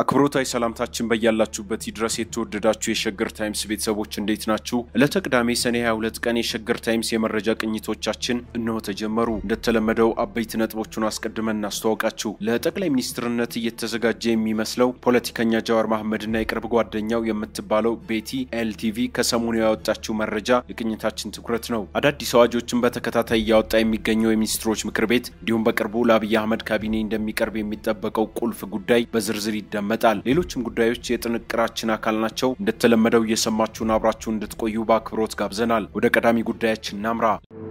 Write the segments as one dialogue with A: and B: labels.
A: አክብሮታዊ ሰላምታችን በያላችሁበት ይድረስ። የተወደዳችሁ የሸገር ታይምስ ቤተሰቦች እንዴት ናችሁ? ዕለተ ቅዳሜ ሰኔ 22 ቀን የሸገር ታይምስ የመረጃ ቅኝቶቻችን እነሆ ተጀመሩ። እንደተለመደው አበይት ነጥቦቹን አስቀድመን እናስተዋውቃችሁ። ለጠቅላይ ሚኒስትርነት እየተዘጋጀ የሚመስለው ፖለቲከኛ ጃዋር መሐመድና የቅርብ ጓደኛው የምትባለው ቤቲ ኤልቲቪ ከሰሞኑ ያወጣችው መረጃ የቅኝታችን ትኩረት ነው። አዳዲስ አዋጆችን በተከታታይ እያወጣ የሚገኘው የሚኒስትሮች ምክር ቤት እንዲሁም በቅርቡ ለአብይ አህመድ ካቢኔ እንደሚቀርብ የሚጠበቀው ቁልፍ ጉዳይ በዝርዝር ይደመጣል። ሌሎችም ጉዳዮች የጥንቅራችን አካል ናቸው። እንደተለመደው እየሰማችሁን አብራችሁ እንድትቆዩ በአክብሮት ጋብዘናል። ወደ ቀዳሚ ጉዳያችን እናምራ።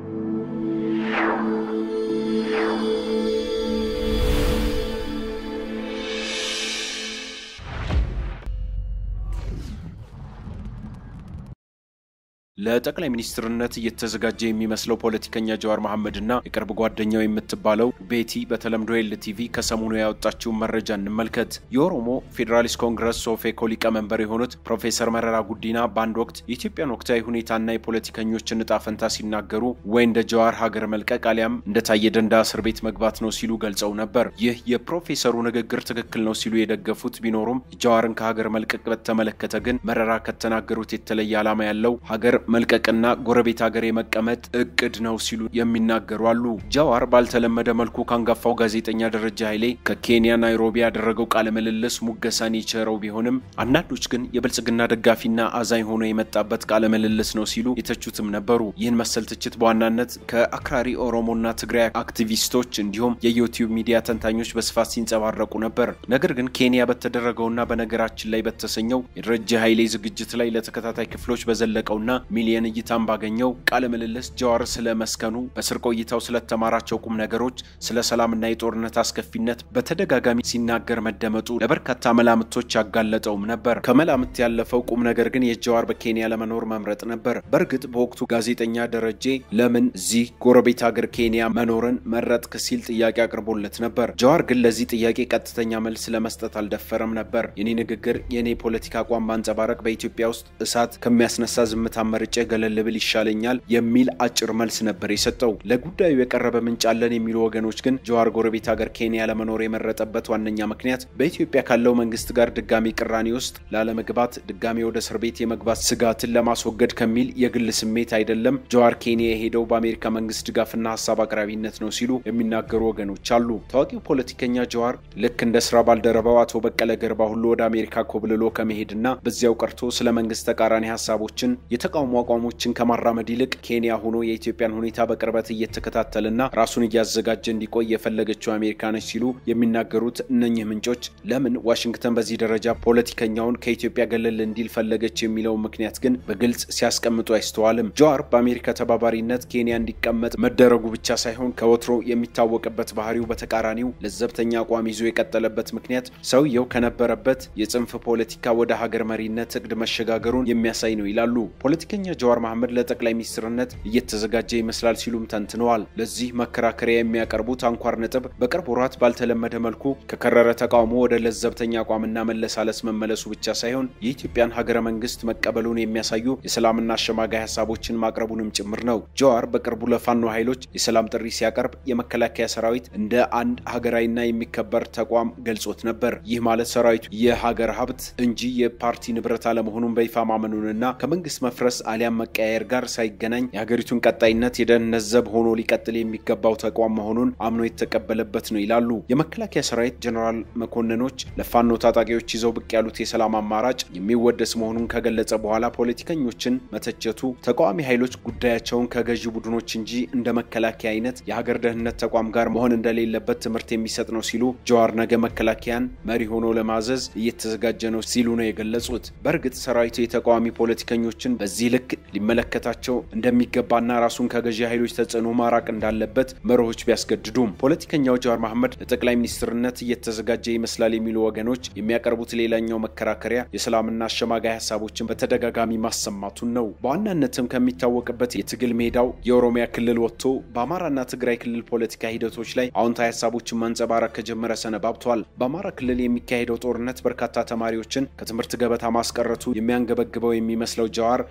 A: ለጠቅላይ ሚኒስትርነት እየተዘጋጀ የሚመስለው ፖለቲከኛ ጃዋር መሐመድና የቅርብ ጓደኛው የምትባለው ቤቲ በተለምዶ ኤልቲቪ ከሰሞኑ ያወጣችውን መረጃ እንመልከት። የኦሮሞ ፌዴራሊስት ኮንግረስ ሶፌኮ ሊቀመንበር የሆኑት ፕሮፌሰር መረራ ጉዲና በአንድ ወቅት የኢትዮጵያን ወቅታዊ ሁኔታና የፖለቲከኞችን እጣ ፈንታ ሲናገሩ ወይ እንደ ጃዋር ሀገር መልቀቅ አሊያም እንደ ታየ ደንዳ እስር ቤት መግባት ነው ሲሉ ገልጸው ነበር። ይህ የፕሮፌሰሩ ንግግር ትክክል ነው ሲሉ የደገፉት ቢኖሩም ጃዋርን ከሀገር መልቀቅ በተመለከተ ግን መረራ ከተናገሩት የተለየ ዓላማ ያለው ሀገር መልቀቅና ጎረቤት ሀገር የመቀመጥ እቅድ ነው ሲሉ የሚናገሩ አሉ። ጃዋር ባልተለመደ መልኩ ካንጋፋው ጋዜጠኛ ደረጃ ኃይሌ ከኬንያ ናይሮቢ ያደረገው ቃለ ምልልስ ሙገሳን የቸረው ቢሆንም አንዳንዶች ግን የብልጽግና ደጋፊና አዛኝ ሆኖ የመጣበት ቃለ ምልልስ ነው ሲሉ የተቹትም ነበሩ። ይህን መሰል ትችት በዋናነት ከአክራሪ ኦሮሞና ትግራይ አክቲቪስቶች እንዲሁም የዩቲዩብ ሚዲያ ተንታኞች በስፋት ሲንጸባረቁ ነበር። ነገር ግን ኬንያ በተደረገውና በነገራችን ላይ በተሰኘው የደረጃ ኃይሌ ዝግጅት ላይ ለተከታታይ ክፍሎች በዘለቀውና ሚሊየን እይታን ባገኘው ቃለ ምልልስ ጃዋር ስለ መስከኑ፣ በስር ቆይታው ስለተማራቸው ቁም ነገሮች፣ ስለ ሰላምና የጦርነት አስከፊነት በተደጋጋሚ ሲናገር መደመጡ ለበርካታ መላምቶች ያጋለጠውም ነበር። ከመላምት ያለፈው ቁም ነገር ግን የጃዋር በኬንያ ለመኖር መምረጥ ነበር። በእርግጥ በወቅቱ ጋዜጠኛ ደረጄ ለምን እዚህ ጎረቤት ሀገር ኬንያ መኖርን መረጥክ ሲል ጥያቄ አቅርቦለት ነበር። ጃዋር ግን ለዚህ ጥያቄ ቀጥተኛ መልስ ለመስጠት አልደፈረም ነበር። የኔ ንግግር የኔ ፖለቲካ አቋም ማንጸባረቅ በኢትዮጵያ ውስጥ እሳት ከሚያስነሳ ዝምታ መርጬ ገለል ብል ይሻለኛል የሚል አጭር መልስ ነበር የሰጠው። ለጉዳዩ የቀረበ ምንጭ አለን የሚሉ ወገኖች ግን ጃዋር ጎረቤት ሀገር ኬንያ ለመኖር የመረጠበት ዋነኛ ምክንያት በኢትዮጵያ ካለው መንግስት ጋር ድጋሚ ቅራኔ ውስጥ ላለመግባት፣ ድጋሚ ወደ እስር ቤት የመግባት ስጋትን ለማስወገድ ከሚል የግል ስሜት አይደለም ጃዋር ኬንያ የሄደው በአሜሪካ መንግስት ድጋፍና ሀሳብ አቅራቢነት ነው ሲሉ የሚናገሩ ወገኖች አሉ። ታዋቂው ፖለቲከኛ ጃዋር ልክ እንደ ስራ ባልደረባው አቶ በቀለ ገርባ ሁሉ ወደ አሜሪካ ኮብልሎ ከመሄድና በዚያው ቀርቶ ስለ መንግስት ተቃራኒ ሀሳቦችን የተቃውሞ አቋሞችን ከማራመድ ይልቅ ኬንያ ሆኖ የኢትዮጵያን ሁኔታ በቅርበት እየተከታተልና ራሱን እያዘጋጀ እንዲቆይ የፈለገችው አሜሪካ ነች ሲሉ የሚናገሩት እነኚህ ምንጮች ለምን ዋሽንግተን በዚህ ደረጃ ፖለቲከኛውን ከኢትዮጵያ ገለል እንዲል ፈለገች የሚለውን ምክንያት ግን በግልጽ ሲያስቀምጡ አይስተዋልም። ጃዋር በአሜሪካ ተባባሪነት ኬንያ እንዲቀመጥ መደረጉ ብቻ ሳይሆን ከወትሮ የሚታወቅበት ባህሪው በተቃራኒው ለዘብተኛ አቋም ይዞ የቀጠለበት ምክንያት ሰውየው ከነበረበት የጽንፍ ፖለቲካ ወደ ሀገር መሪነት እቅድ መሸጋገሩን የሚያሳይ ነው ይላሉ። ፖለቲከኛ ጃዋር መሐመድ ለጠቅላይ ሚኒስትርነት እየተዘጋጀ ይመስላል ሲሉም ተንትነዋል። ለዚህ መከራከሪያ የሚያቀርቡት አንኳር ነጥብ በቅርብ ወራት ባልተለመደ መልኩ ከከረረ ተቃውሞ ወደ ለዘብተኛ አቋምና መለሳለስ መመለሱ ብቻ ሳይሆን የኢትዮጵያን ሀገረ መንግስት መቀበሉን የሚያሳዩ የሰላምና አሸማጋይ ሀሳቦችን ማቅረቡንም ጭምር ነው። ጃዋር በቅርቡ ለፋኖ ኃይሎች የሰላም ጥሪ ሲያቀርብ የመከላከያ ሰራዊት እንደ አንድ ሀገራዊና የሚከበር ተቋም ገልጾት ነበር። ይህ ማለት ሰራዊቱ የሀገር ሀብት እንጂ የፓርቲ ንብረት አለመሆኑን በይፋ ማመኑንና ከመንግስት መፍረስ አሊያም መቀያየር ጋር ሳይገናኝ የሀገሪቱን ቀጣይነት የደህንነት ዘብ ሆኖ ሊቀጥል የሚገባው ተቋም መሆኑን አምኖ የተቀበለበት ነው ይላሉ። የመከላከያ ሰራዊት ጀኔራል መኮንኖች ለፋኖ ታጣቂዎች ይዘው ብቅ ያሉት የሰላም አማራጭ የሚወደስ መሆኑን ከገለጸ በኋላ ፖለቲከኞችን መተቸቱ ተቃዋሚ ኃይሎች ጉዳያቸውን ከገዢ ቡድኖች እንጂ እንደ መከላከያ አይነት የሀገር ደህንነት ተቋም ጋር መሆን እንደሌለበት ትምህርት የሚሰጥ ነው ሲሉ ጃዋር ነገ መከላከያን መሪ ሆኖ ለማዘዝ እየተዘጋጀ ነው ሲሉ ነው የገለጹት። በእርግጥ ሰራዊቱ የተቃዋሚ ፖለቲከኞችን በዚህ ልክ ሊመለከታቸው እንደሚገባና ራሱን ከገዢ ኃይሎች ተጽዕኖ ማራቅ እንዳለበት መርሆች ቢያስገድዱም ፖለቲከኛው ጃዋር መሐመድ ለጠቅላይ ሚኒስትርነት እየተዘጋጀ ይመስላል የሚሉ ወገኖች የሚያቀርቡት ሌላኛው መከራከሪያ የሰላምና አሸማጋይ ሀሳቦችን በተደጋጋሚ ማሰማቱን ነው። በዋናነትም ከሚታወቅበት የትግል ሜዳው የኦሮሚያ ክልል ወጥቶ በአማራና ትግራይ ክልል ፖለቲካ ሂደቶች ላይ አዎንታዊ ሀሳቦችን ማንጸባረቅ ከጀመረ ሰነባብቷል። በአማራ ክልል የሚካሄደው ጦርነት በርካታ ተማሪዎችን ከትምህርት ገበታ ማስቀረቱ የሚያንገበግበው የሚመስለው ጃዋር ይህን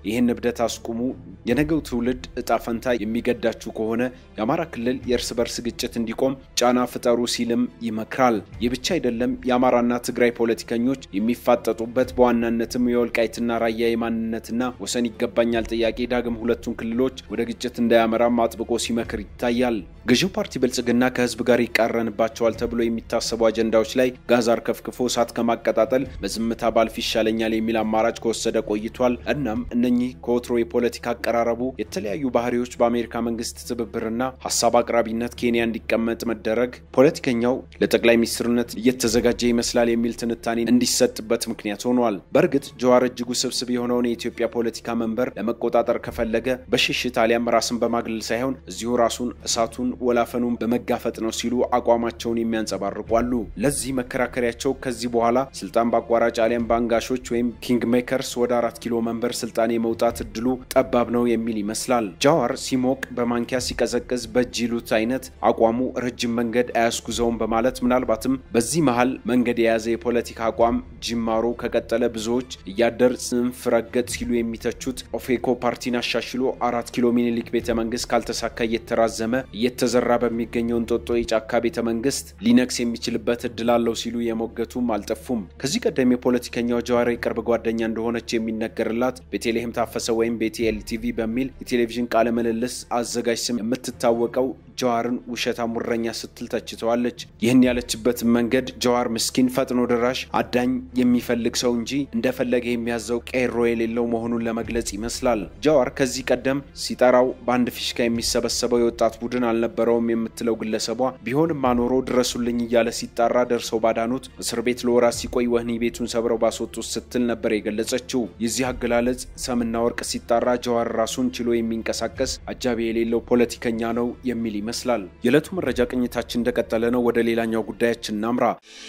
A: እብደት አስቁሙ፣ የነገው ትውልድ እጣ ፈንታ የሚገዳችሁ ከሆነ የአማራ ክልል የእርስ በርስ ግጭት እንዲቆም ጫና ፍጠሩ ሲልም ይመክራል። ይህ ብቻ አይደለም። የአማራና ትግራይ ፖለቲከኞች የሚፋጠጡበት በዋናነትም የወልቃይትና ራያ የማንነትና ወሰን ይገባኛል ጥያቄ ዳግም ሁለቱን ክልሎች ወደ ግጭት እንዳያመራም አጥብቆ ሲመክር ይታያል። ገዢው ፓርቲ ብልጽግና ከህዝብ ጋር ይቃረንባቸዋል ተብሎ የሚታሰቡ አጀንዳዎች ላይ ጋዛር ከፍክፎ እሳት ከማቀጣጠል በዝምታ ባልፍ ይሻለኛል የሚል አማራጭ ከወሰደ ቆይቷል። እናም እነኚህ ከወትሮ የፖለቲካ አቀራረቡ የተለያዩ ባህሪዎች በአሜሪካ መንግስት ትብብርና ሀሳብ አቅራቢነት ኬንያ እንዲቀመጥ መደረግ ፖለቲከኛው ለጠቅላይ ሚኒስትርነት እየተዘጋጀ ይመስላል የሚል ትንታኔ እንዲሰጥበት ምክንያት ሆኗል። በእርግጥ ጀዋር እጅጉ ስብስብ የሆነውን የኢትዮጵያ ፖለቲካ መንበር ለመቆጣጠር ከፈለገ በሽሽት አሊያም ራስን በማግለል ሳይሆን እዚሁ ራሱን እሳቱን ወላፈኑን በመጋፈጥ ነው ሲሉ አቋማቸውን የሚያንጸባርቁ አሉ። ለዚህ መከራከሪያቸው ከዚህ በኋላ ስልጣን በአቋራጭ አሊያም በአንጋሾች ወይም ኪንግ ሜከርስ ወደ አራት ኪሎ መንበር ስልጣን የመውጣት እድሉ ጠባብ ነው የሚል ይመስላል። ጃዋር ሲሞቅ በማንኪያ ሲቀዘቅዝ በእጅ ይሉት አይነት አቋሙ ረጅም መንገድ አያስጉዘውም በማለት ምናልባትም በዚህ መሀል መንገድ የያዘ የፖለቲካ አቋም ጅማሮ ከቀጠለ ብዙዎች እያደር ጽንፍ ረገጥ ሲሉ የሚተቹት ኦፌኮ ፓርቲን አሻሽሎ አራት ኪሎ ሚኒሊክ ቤተ መንግስት ካልተሳካ እየተራዘመ እየተዘራ በሚገኘው እንጦጦ የጫካ ቤተ መንግስት ሊነክስ የሚችልበት እድል አለው ሲሉ የሞገቱም አልጠፉም። ከዚህ ቀደም የፖለቲከኛው ጀዋር የቅርብ ጓደኛ እንደሆነች የሚነገርላት ቤተልሔም ታፈሰ ወይም ቤቴ ኤልቲቪ በሚል የቴሌቪዥን ቃለ ምልልስ አዘጋጅ ስም የምትታወቀው ጀዋርን ውሸታ ሙረኛ ስትል ተችተዋለች። ይህን ያለችበትን መንገድ ጀዋር ምስኪን ፈጥኖ ደራሽ አዳኝ የሚፈልግ ሰው እንጂ እንደፈለገ የሚያዘው ቄሮ የሌለው መሆኑን ለመግለጽ ይመስላል። ጀዋር ከዚህ ቀደም ሲጠራው በአንድ ፊሽካ የሚሰበሰበው የወጣት ቡድን አልነበረውም የምትለው ግለሰቧ ቢሆንም አኖሮ ድረሱልኝ እያለ ሲጣራ ደርሰው ባዳኑት እስር ቤት ለወራት ሲቆይ ወህኒ ቤቱን ሰብረው ባስወጡት ስትል ነበር የገለጸችው። የዚህ አገላለጽ ሰምና ወርቅ ሲጣራ ጀዋር ራሱን ችሎ የሚንቀሳቀስ አጃቢ የሌለው ፖለቲከኛ ነው የሚል ይመስላል። የዕለቱ መረጃ ቅኝታችን እንደቀጠለ ነው። ወደ ሌላኛው ጉዳያችን እናምራ።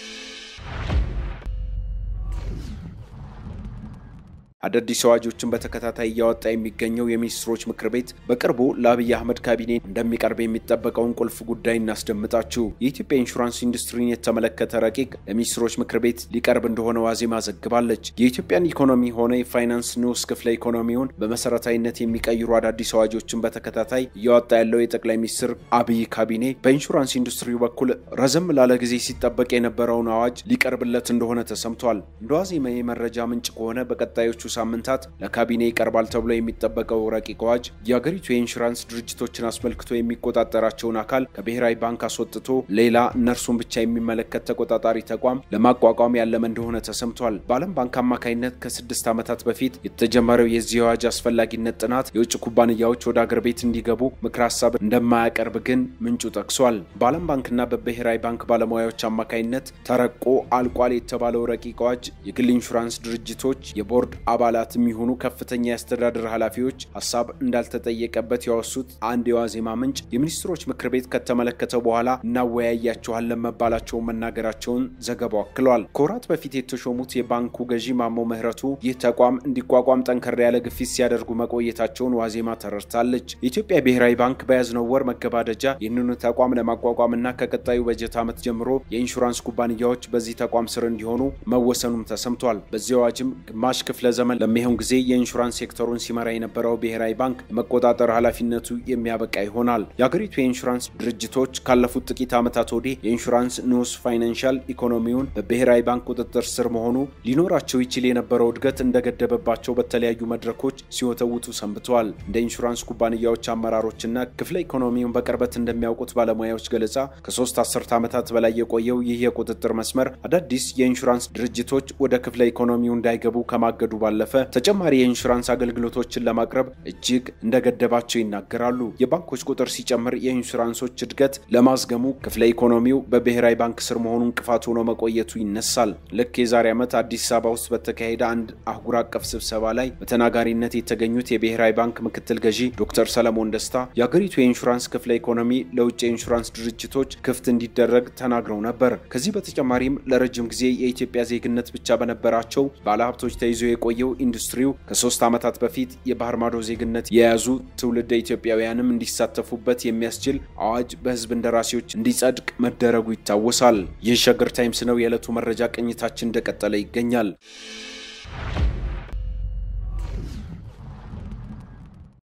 A: አዳዲስ አዋጆችን በተከታታይ እያወጣ የሚገኘው የሚኒስትሮች ምክር ቤት በቅርቡ ለአብይ አህመድ ካቢኔ እንደሚቀርብ የሚጠበቀውን ቁልፍ ጉዳይ እናስደምጣችሁ። የኢትዮጵያ ኢንሹራንስ ኢንዱስትሪን የተመለከተ ረቂቅ ለሚኒስትሮች ምክር ቤት ሊቀርብ እንደሆነ ዋዜማ ዘግባለች። የኢትዮጵያን ኢኮኖሚ ሆነ የፋይናንስ ንዑስ ክፍለ ኢኮኖሚውን በመሰረታዊነት የሚቀይሩ አዳዲስ አዋጆችን በተከታታይ እያወጣ ያለው የጠቅላይ ሚኒስትር አብይ ካቢኔ በኢንሹራንስ ኢንዱስትሪው በኩል ረዘም ላለ ጊዜ ሲጠበቅ የነበረውን አዋጅ ሊቀርብለት እንደሆነ ተሰምቷል። እንደ ዋዜማ የመረጃ ምንጭ ከሆነ በቀጣዮቹ ሳምንታት ለካቢኔ ይቀርባል ተብሎ የሚጠበቀው ረቂቅ አዋጅ የአገሪቱ የኢንሹራንስ ድርጅቶችን አስመልክቶ የሚቆጣጠራቸውን አካል ከብሔራዊ ባንክ አስወጥቶ ሌላ እነርሱን ብቻ የሚመለከት ተቆጣጣሪ ተቋም ለማቋቋም ያለመ እንደሆነ ተሰምቷል። በዓለም ባንክ አማካኝነት ከስድስት ዓመታት በፊት የተጀመረው የዚህ አዋጅ አስፈላጊነት ጥናት የውጭ ኩባንያዎች ወደ አገር ቤት እንዲገቡ ምክር ሀሳብ እንደማያቀርብ ግን ምንጩ ጠቅሷል። በዓለም ባንክና በብሔራዊ ባንክ ባለሙያዎች አማካኝነት ተረቆ አልቋል የተባለው ረቂቅ አዋጅ የግል ኢንሹራንስ ድርጅቶች የቦርድ አባላት የሚሆኑ ከፍተኛ የአስተዳደር ኃላፊዎች ሀሳብ እንዳልተጠየቀበት ያወሱት አንድ የዋዜማ ምንጭ የሚኒስትሮች ምክር ቤት ከተመለከተው በኋላ እናወያያቸዋለን መባላቸውን መናገራቸውን ዘገባው አክሏል። ከወራት በፊት የተሾሙት የባንኩ ገዢ ማሞ ምህረቱ ይህ ተቋም እንዲቋቋም ጠንከር ያለ ግፊት ሲያደርጉ መቆየታቸውን ዋዜማ ተረድታለች። የኢትዮጵያ ብሔራዊ ባንክ በያዝነው ወር መገባደጃ ይህንኑ ተቋም ለማቋቋምና ከቀጣዩ በጀት ዓመት ጀምሮ የኢንሹራንስ ኩባንያዎች በዚህ ተቋም ስር እንዲሆኑ መወሰኑም ተሰምቷል። በዚህ አዋጅም ግማሽ ክፍለ ዘመን ለሚሆን ጊዜ የኢንሹራንስ ሴክተሩን ሲመራ የነበረው ብሔራዊ ባንክ የመቆጣጠር ኃላፊነቱ የሚያበቃ ይሆናል። የአገሪቱ የኢንሹራንስ ድርጅቶች ካለፉት ጥቂት ዓመታት ወዲህ የኢንሹራንስ ንዑስ ፋይናንሻል ኢኮኖሚውን በብሔራዊ ባንክ ቁጥጥር ስር መሆኑ ሊኖራቸው ይችል የነበረው እድገት እንደገደበባቸው በተለያዩ መድረኮች ሲወተውቱ ሰንብተዋል። እንደ ኢንሹራንስ ኩባንያዎች አመራሮችና ክፍለ ኢኮኖሚውን በቅርበት እንደሚያውቁት ባለሙያዎች ገለጻ ከሶስት አስርት ዓመታት በላይ የቆየው ይህ የቁጥጥር መስመር አዳዲስ የኢንሹራንስ ድርጅቶች ወደ ክፍለ ኢኮኖሚው እንዳይገቡ ከማገዱ ባለፈ ተጨማሪ የኢንሹራንስ አገልግሎቶችን ለማቅረብ እጅግ እንደገደባቸው ይናገራሉ። የባንኮች ቁጥር ሲጨምር የኢንሹራንሶች እድገት ለማዝገሙ ክፍለ ኢኮኖሚው በብሔራዊ ባንክ ስር መሆኑ እንቅፋት ሆኖ መቆየቱ ይነሳል። ልክ የዛሬ ዓመት አዲስ አበባ ውስጥ በተካሄደ አንድ አህጉር አቀፍ ስብሰባ ላይ በተናጋሪነት የተገኙት የብሔራዊ ባንክ ምክትል ገዢ ዶክተር ሰለሞን ደስታ የአገሪቱ የኢንሹራንስ ክፍለ ኢኮኖሚ ለውጭ የኢንሹራንስ ድርጅቶች ክፍት እንዲደረግ ተናግረው ነበር። ከዚህ በተጨማሪም ለረጅም ጊዜ የኢትዮጵያ ዜግነት ብቻ በነበራቸው ባለሀብቶች ተይዞ የቆየው ኢንዱስትሪው ከሶስት ዓመታት በፊት የባህር ማዶ ዜግነት የያዙ ትውልደ ኢትዮጵያውያንም እንዲሳተፉበት የሚያስችል አዋጅ በሕዝብ እንደራሴዎች እንዲጸድቅ መደረጉ ይታወሳል። ይህ ሸገር ታይምስ ነው። የዕለቱ መረጃ ቅኝታችን እንደቀጠለ ይገኛል።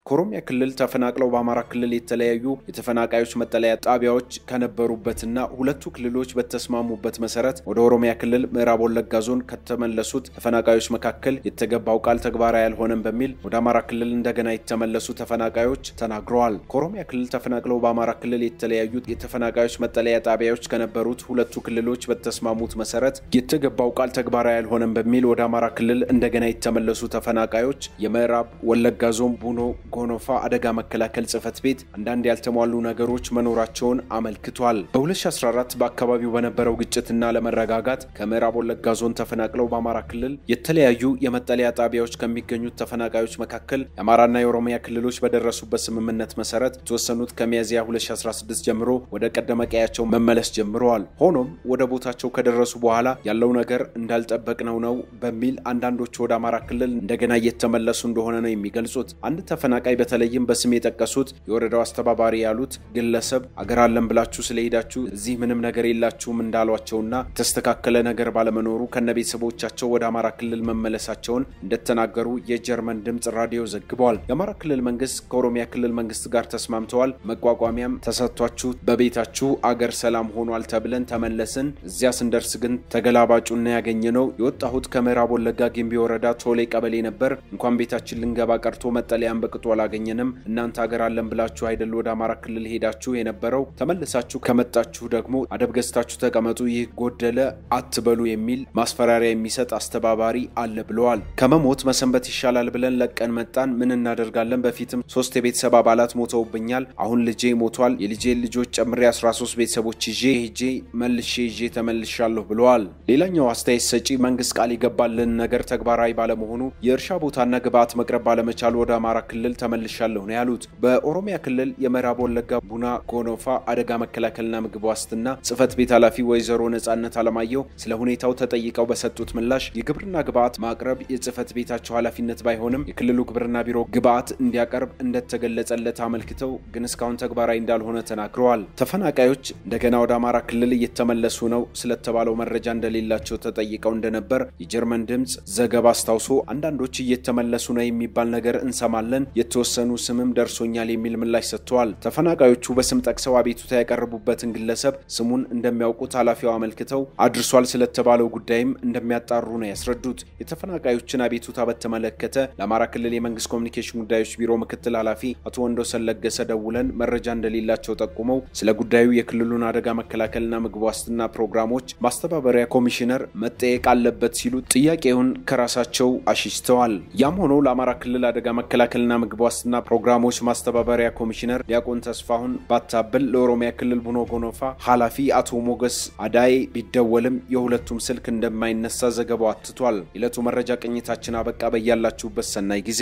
A: ከኦሮሚያ ክልል ተፈናቅለው በአማራ ክልል የተለያዩ የተፈናቃዮች መጠለያ ጣቢያዎች ከነበሩበትና ሁለቱ ክልሎች በተስማሙበት መሰረት ወደ ኦሮሚያ ክልል ምዕራብ ወለጋ ዞን ከተመለሱት ተፈናቃዮች መካከል የተገባው ቃል ተግባራዊ አልሆነም በሚል ወደ አማራ ክልል እንደገና የተመለሱ ተፈናቃዮች ተናግረዋል። ከኦሮሚያ ክልል ተፈናቅለው በአማራ ክልል የተለያዩ የተፈናቃዮች መጠለያ ጣቢያዎች ከነበሩት ሁለቱ ክልሎች በተስማሙት መሰረት የተገባው ቃል ተግባራዊ አልሆነም በሚል ወደ አማራ ክልል እንደገና የተመለሱ ተፈናቃዮች የምዕራብ ወለጋ ዞን ቡኖ ጎኖፋ አደጋ መከላከል ጽሕፈት ቤት አንዳንድ ያልተሟሉ ነገሮች መኖራቸውን አመልክቷል። በ2014 በአካባቢው በነበረው ግጭትና ለመረጋጋት ከምዕራብ ወለጋ ዞን ተፈናቅለው በአማራ ክልል የተለያዩ የመጠለያ ጣቢያዎች ከሚገኙት ተፈናቃዮች መካከል የአማራና የኦሮሚያ ክልሎች በደረሱበት ስምምነት መሰረት የተወሰኑት ከሚያዝያ 2016 ጀምሮ ወደ ቀደመ ቀያቸው መመለስ ጀምረዋል። ሆኖም ወደ ቦታቸው ከደረሱ በኋላ ያለው ነገር እንዳልጠበቅነው ነው በሚል አንዳንዶቹ ወደ አማራ ክልል እንደገና እየተመለሱ እንደሆነ ነው የሚገልጹት። አንድ ተፈናቃይ በተለይም በስም የጠቀሱት የወረዳው አስተባባሪ ያሉት ግለሰብ አገር አለን ብላችሁ ስለሄዳችሁ እዚህ ምንም ነገር የላችሁም እንዳሏቸውና የተስተካከለ ነገር ባለመኖሩ ከነ ቤተሰቦቻቸው ወደ አማራ ክልል መመለሳቸውን እንደተናገሩ የጀርመን ድምፅ ራዲዮ ዘግበዋል። የአማራ ክልል መንግስት ከኦሮሚያ ክልል መንግስት ጋር ተስማምተዋል፣ መቋቋሚያም ተሰጥቷችሁ በቤታችሁ አገር ሰላም ሆኗል ተብለን ተመለስን። እዚያ ስንደርስ ግን ተገላባጩና ያገኘ ነው የወጣሁት ከምዕራብ ወለጋ ጊምቢ ወረዳ ቶሌ ቀበሌ ነበር። እንኳን ቤታችን ልንገባ ቀርቶ መጠለያን በቅጡ አላገኘንም። እናንተ አገር አለን ብላችሁ አይደል ወደ አማራ ክልል ሄዳችሁ የነበረው? ተመልሳችሁ ከመጣችሁ ደግሞ አደብ ገዝታችሁ ተቀመጡ፣ ይህ ጎደለ አትበሉ የሚል ማስፈራሪያ የሚሰጥ አስተባባሪ አለ ብለዋል። ከመሞት መሰንበት ይሻላል ብለን ለቀን መጣን። ምን እናደርጋለን? በፊትም ሶስት የቤተሰብ አባላት ሞተውብኛል። አሁን ልጄ ሞቷል። የልጄን ልጆች ጨምሬ 13 ቤተሰቦች ይዤ ሄጄ መልሼ ይዤ ተመልሻለሁ ብለዋል። ሌላኛው አስተያየት ሰጪ መንግስት ቃል የገባልን ነገር ተግባራዊ ባለመሆኑ የእርሻ ቦታና ግብዓት መቅረብ ባለመቻሉ ወደ አማራ ክልል ተመልሻለሁ ነው ያሉት። በኦሮሚያ ክልል የምዕራብ ወለጋ ቡና ጎኖፋ አደጋ መከላከልና ምግብ ዋስትና ጽሕፈት ቤት ኃላፊ ወይዘሮ ነጻነት አለማየሁ ስለ ሁኔታው ተጠይቀው በሰጡት ምላሽ የግብርና ግብዓት ማቅረብ የጽሕፈት ቤታቸው ኃላፊነት ባይሆንም የክልሉ ግብርና ቢሮ ግብዓት እንዲያቀርብ እንደተገለጸለት አመልክተው ግን እስካሁን ተግባራዊ እንዳልሆነ ተናግረዋል። ተፈናቃዮች እንደገና ወደ አማራ ክልል እየተመለሱ ነው ስለተባለው መረጃ እንደሌላቸው ተጠይቀው እንደነበር የጀርመን ድምፅ ዘገባ አስታውሶ አንዳንዶች እየተመለሱ ነው የሚባል ነገር እንሰማለን፣ የተወሰኑ ስምም ደርሶኛል የሚል ምላሽ ሰጥተዋል። ተፈናቃዮቹ በስም ጠቅሰው አቤቱታ ያቀረቡበትን ግለሰብ ስሙን እንደሚያውቁት ኃላፊው አመልክተው አድርሷል ስለተባለው ጉዳይም እንደሚያጣሩ ነው ያስረዱት። የተፈናቃዮችን አቤቱታ በተመለከተ ለአማራ ክልል የመንግስት ኮሚኒኬሽን ጉዳዮች ቢሮ ምክትል ኃላፊ አቶ ወንዶሰን ለገሰ ደውለን መረጃ እንደሌላቸው ጠቁመው ስለ ጉዳዩ የክልሉን አደጋ መከላከልና ምግብ ዋስትና ፕሮግራሞች ማስተባበሪያ ኮሚሽነር መጠየቅ አለበት ሲሉ ጥያቄውን ከራሳቸው አሽሽተዋል። ያም ሆኖ ለአማራ ክልል አደጋ መከላከልና ምግብ ዋስትና ፕሮግራሞች ማስተባበሪያ ኮሚሽነር ዲያቆን ተስፋሁን ባታብል ለኦሮሚያ ክልል ቡኖ ጎኖፋ ኃላፊ አቶ ሞገስ አዳይ ቢደወልም የሁለቱም ስልክ እንደማይነሳ ዘገባው አትቷል። የዕለቱ መረጃ ቅኝታችን አበቃ። በያላችሁበት ሰናይ ጊዜ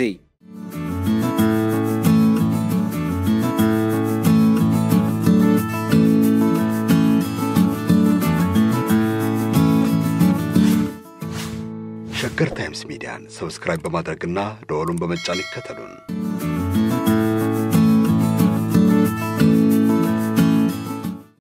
B: ሸገር ታይምስ ሚዲያን ሰብስክራይብ በማድረግና ደወሉን በመጫን ይከተሉን።